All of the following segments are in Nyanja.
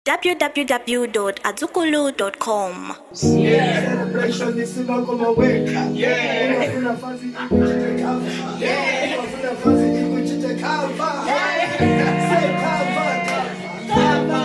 www.azukulu.com. Celebration isima kumaweka. Unafuna fazi ikuchite kava. Unafuna fazi ikuchite kava. Say kava, kava.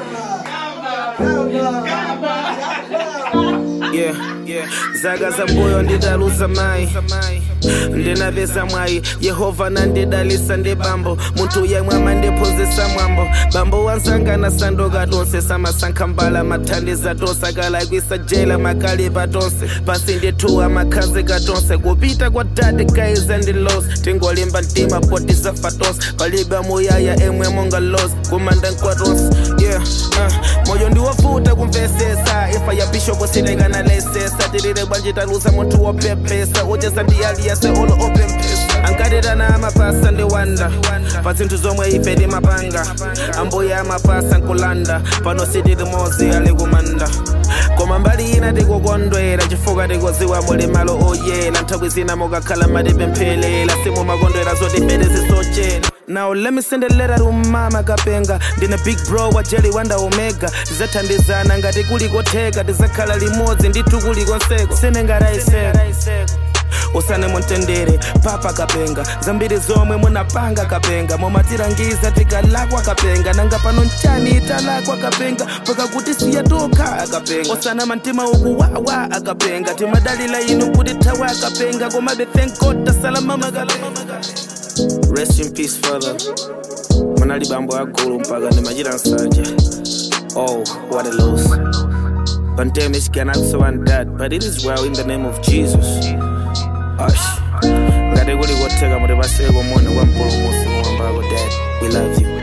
Kava. Kava. yeah, yeah. zaga za mbuyo ndidaluza mai ndinavesa mwayi yehova nandidalisa ndi bambo munthu yemwe amandiphunzitsa mwambo bambo wansangana sandoka tonse samasankha mbala mathandiza tonse akalakwisa jela makalipa tonse pasi ndithuwa makhazika tonse kupita kwa dade kaiza ndi los tingolimba mtima poti zafa tonse palibe muyaya emwe monga los kumanda nkwa tonse yeah, uh, moyo ndiwovuta kumvesesa ifa ya bishopu silekana lesesa tilile bwanji talusa munthu wopepesa uchesa ndiyaliyase olo opempesa ankatirana amapasa ndiwanda pa zinthu zomwe ife timapanga ambuya amapasa nkulanda pano sitili mozi ali kumanda koma mbali ina tikukondwera chifukwa tikuziwa muli malo oyera nthawi zina mukakhala matipemphelela simumakondwera zoti mbere zisochera Now let me send a letter to mama kapenga ndine big bro wa jelly wanda omega tizathandizana ngati kulikotheka tizakhala limodzi ndithu kulikonseko senengaraiseko usane muntendere papa kapenga zambiri zomwe munapanga kapenga momatirangiza tikalakwa kapenga nanga pano nchani italakwa kapenga mpaka kuti siya tokha akapenga osana mantima ukuwawa akapenga timadalila inu kuti thawa akapenga komabe thank god tasalamama kapenga rest in peace father manali bambo agulu mpaka ndimachita nsanja oh what a loss pandemic cannot survive that but it is well in the name of jesus Ash. ngati kuli kotheka mutipaseko moni kwa mpulumusi muwambako dad we love you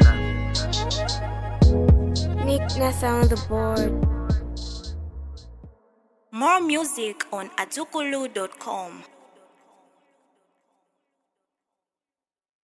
Nick Nessa on the board. More music on azukulu.com.